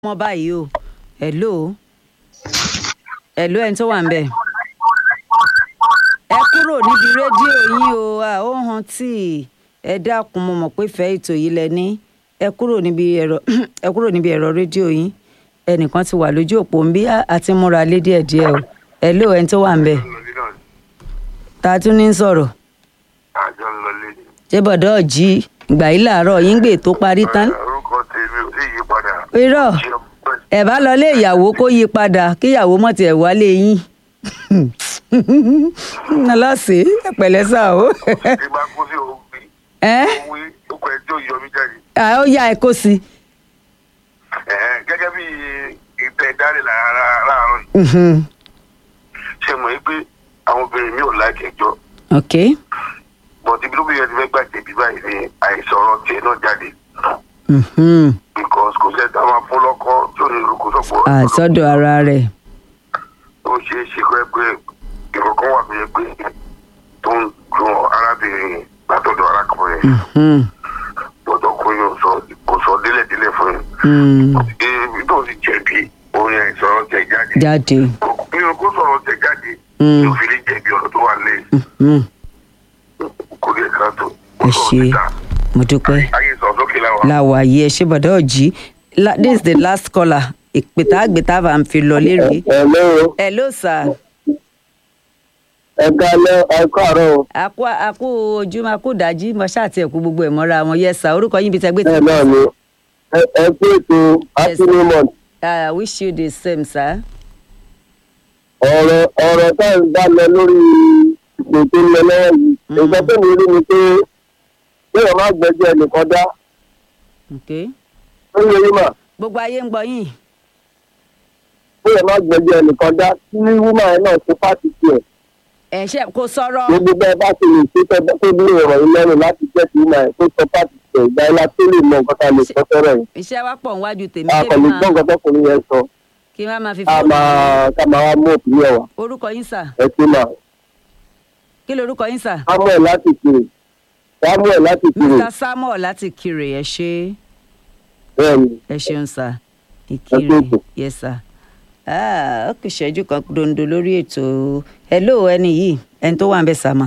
mọ́ báyìí o hello hello ẹni tó wà ń bẹ̀. ẹ kúrò níbi rédíò yín o à ó hàn tí ẹ dákun mo mọ̀ pé fẹ́ ètò yìí lẹ ní ẹ kúrò níbi ẹ̀rọ ẹ kúrò níbi ẹ̀rọ rédíò yín ẹnìkan ti wà lójú òpó ń bí àti múra lé díẹ̀díẹ̀ o hello ẹni tó wà ń bẹ̀. ta tún ní sọ̀rọ̀ àjọ ń lọlé ni. ṣé bọ̀dọ̀ jí ìgbà yìí làárọ̀ yín gbé tó parí tán. orúkọ tèmi ò tí ì yí padà. irọ́ Ṣé ọpẹ́ ẹ bá lọ lé ìyàwó kó yí padà kíyàwó mọ̀ tiẹ̀ wálé yín ọlọ́sìn ẹ̀pẹ̀lẹ́ sá o tí bá kú sí òun wí ẹ́ òun wí ó kọ ẹjọ́ yọ mí jáde. à, ó yá ẹ kó sí Ẹ̀hẹ́n, gẹ́gẹ́ bí ìtẹ̀ ìdálẹ̀ láàárọ̀ yìí Mhm. ṣe mọ̀ pé àwọn obìnrin mi ò láìkẹ́ ẹjọ́ ok bọ̀dé bí lóbi yẹn ti fẹ́ gbà jẹ̀bi báyìí ni àìsàn ọ̀rọ̀ tiẹ̀ náà jáde Mhm. because kò sẹ́ni tá a máa fún lọ́kọ́ tí ò ní olùkó sọ̀pọ̀ àsọdọ̀ ara rẹ̀ ó ṣe é ṣe pé pé ìkọ̀kọ́ wà tó yẹ pé tó ń dun arábìnrin yẹn látọ̀dọ̀ arákùnrin yẹn Mhm. gbọ́dọ̀ kó yóò sọ kò sọ délẹ̀délẹ̀ fún yín. Mm. ibi tó ti jẹ̀bi orin àìsàn ọ̀rọ̀ tẹ̀ jáde. jáde nínú kó sọ̀rọ̀ tẹ̀ jáde Mm. yóò fi lè jẹ̀bi ọ̀rọ̀ tó wà lẹ́yìn Mhm. kò lè ká tó. ẹ ṣe mo dúpẹ́ ayé sọ sókè láwa. láwa yìí ẹ ṣe bọ̀dọ̀ jí La- this is the last caller ìpètà àgbètà bá ń fi lọ lérè Hello, hello sir. ẹ kálẹ́ ẹ káàárọ̀ o. àkú àkú ojúmọ́ àkú dájí mo ṣáàtì ẹ̀kú gbogbo ẹ̀ mọ́ra wọn yẹ sá orúkọ yín bíi tẹgbẹ́ bẹ́ẹ̀ náà ni ẹ ẹ kú ètò happy new month. I wish you the same sir. ọ̀rọ̀ ọ̀rọ̀ tá à ń bá lọ lórí ìpè tó ń lọ lọ́wọ́ yìí. nǹkan tó mi rí ni pé kéèyàn má gbẹ́jọ́ ẹnìkan dá Okay. ó yẹ yín mà gbogbo ayé ń gbọ́ yín. kéèyàn má gbẹ́jọ́ ẹnìkan dá tí wúmà yẹn náà ṣe fáàtì tiẹ̀. ẹ ṣe kò sọ̀rọ̀ gbogbo bẹ́ẹ̀ bá ṣe lè ṣe tẹ́ tó ní ìrọ̀ yín lẹ́nu láti jẹ́ kí wúmà yẹn tó sọ fáàtì tiẹ̀ ìgbà yẹn la tó lè mọ nǹkan tá a lè sọ fẹ́rẹ̀ yìí. iṣẹ́ wa pọ̀ níwájú tèmi a kò kí lè n gbọ́ máa nǹkan tọkùnrin yẹn sọ kí n má máa fi ká fóònù. máa ká máa wá mú òpin yẹn wá orúkọ yín sà ẹ ṣe máa. kí lorúkọ yín sà. samuel láti kiri samuel láti kiri mr samuel láti kiri ẹ ṣe bẹ́ẹ̀ni ẹ ṣeun sà Ẹ ìkiri ṣé. yes sà. Ah, ó kù ṣẹ́jú kan dondo lórí ètò hello ẹni yìí ẹni tó wà ń bẹ sàmà.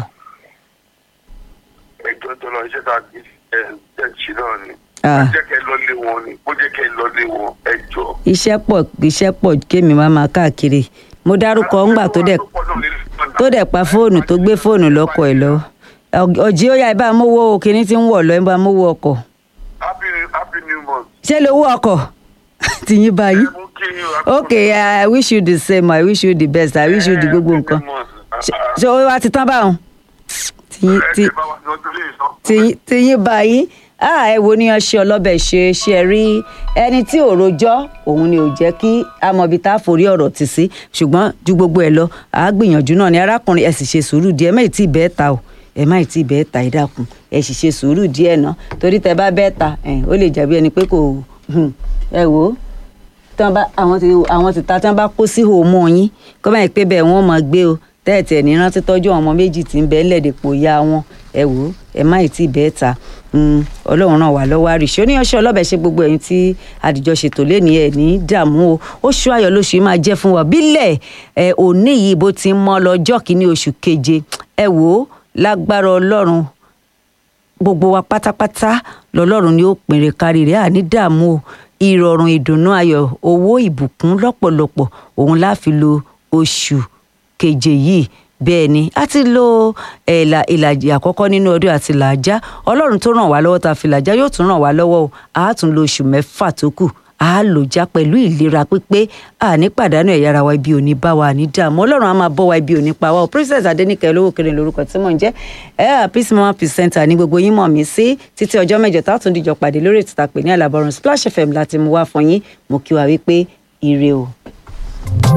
ẹjọ́ tó lọ iṣẹ́ tá a ti ẹ ẹ ṣe náà ni. Ah. ó jẹ́ kẹ́ lọ lé wọn ni ó jẹ́ kẹ́ lọ lé wọn ẹjọ́. iṣẹ́ pọ̀ iṣẹ́ pọ̀ kémi máa máa káàkiri mo dárúkọ ńgbà tó dẹ̀ tó dẹ̀ pa fóònù tó gbé fóònù lọ́kọ̀ ẹ̀ lọ Ọg- ọ̀jí ó yá ẹ bá mówó kinní tí ń wọ̀ lọ ẹ bá mówó ọkọ̀ happy happy new month. ṣé lówó ọkọ̀ tìyín báyìí ẹ mú kí happy okay i wish you the same i wish you the best i wish you the gbogbo nǹkan Ṣé- ṣé ó wá ti tán báwọn tìyín tí- tìyín- tìyín báyìí ah ẹ wo ni ọṣẹ ọlọbẹ ṣe ṣe rí ẹni tí ò rojọ́ òun ni ò jẹ́ kí amọbi tá a forí ọ̀rọ̀ tì sí ṣùgbọ́n ju gbogbo ẹ lọ àá gbìyànjú náà ni arákùnrin ẹ sì ṣe sùúrù díẹ̀ ẹ má ì tí ì bẹ́ẹ̀ ta o ẹ má ì tí ì bẹ́ẹ̀ ta ẹ dákun ẹ sì ṣe sùúrù díẹ̀ náà torí tẹ bá bẹ́ẹ̀ ta ẹ ó lè jàbí ẹni pé kò hmm, ẹ wò ó tán bá àwọn ti àwọn ti ta tán bá kó sí hòmó yín kó báyìí pé bẹ́ẹ̀ wọ́n máa gbé o tẹ́ẹ̀tì ẹ̀ ní rántí tọ́jú àwọn ọmọ méjì tí ń bẹ ńlẹ̀dẹ̀pọ̀ ya wọn ẹ wò ó ẹ má ì tí ì bẹ́ẹ̀ ta Mm, ọlọ́run náà wà lọ́wọ́ àrìṣe oníyanṣẹ́ ọlọ́bẹ̀ ṣe gbogbo ẹ̀yin tí àdìjọ ṣètò lẹ́ni ẹ̀ ní dààmú o oṣù ayọ̀ lóṣù yìí máa jẹ́ fún wa bílẹ̀ ẹ̀ òní yìí bó ti ń mọ́ lọ́jọ́ kìíní oṣù keje ẹ wò ó lágbára ọlọ́run gbogbo wa pátápátá lọlọ́run ni ó pinre kárí rẹ̀ àní dààmú o ìrọ̀rùn ìdùnnú ayọ̀ owó ìbùkún lọ́pọ̀lọpọ̀ òun la fi lo oṣù keje yìí bẹ́ẹ̀ ni a ti lo ẹ̀là ìlàjì àkọ́kọ́ nínú ọdún àti làájá ọlọ́run tó ràn wá lọ́wọ́ tá a fi làájá yóò tún ràn wá lọ́wọ́ o a tún lo oṣù mẹ́fà tó kù a lò já pẹ̀lú ìlera pípé a ní pàdánù ẹ̀yà ara wa ibi òní bá wa ní dààmú ọlọ́run á máa bọ́ wa ibi òní pa wa o princess adenike olówó kiri lórúkọ tí mò ń jẹ́ ẹ à peace mama presenter ní gbogbo yín mọ̀ mí sí títí ọjọ́ mẹ́jọ tá a tún dìjọ pàdé lórí ètò tá a pè ní àlàbọ̀rùn splash fm láti mú wá fún yín mo kí wa wípé ire o.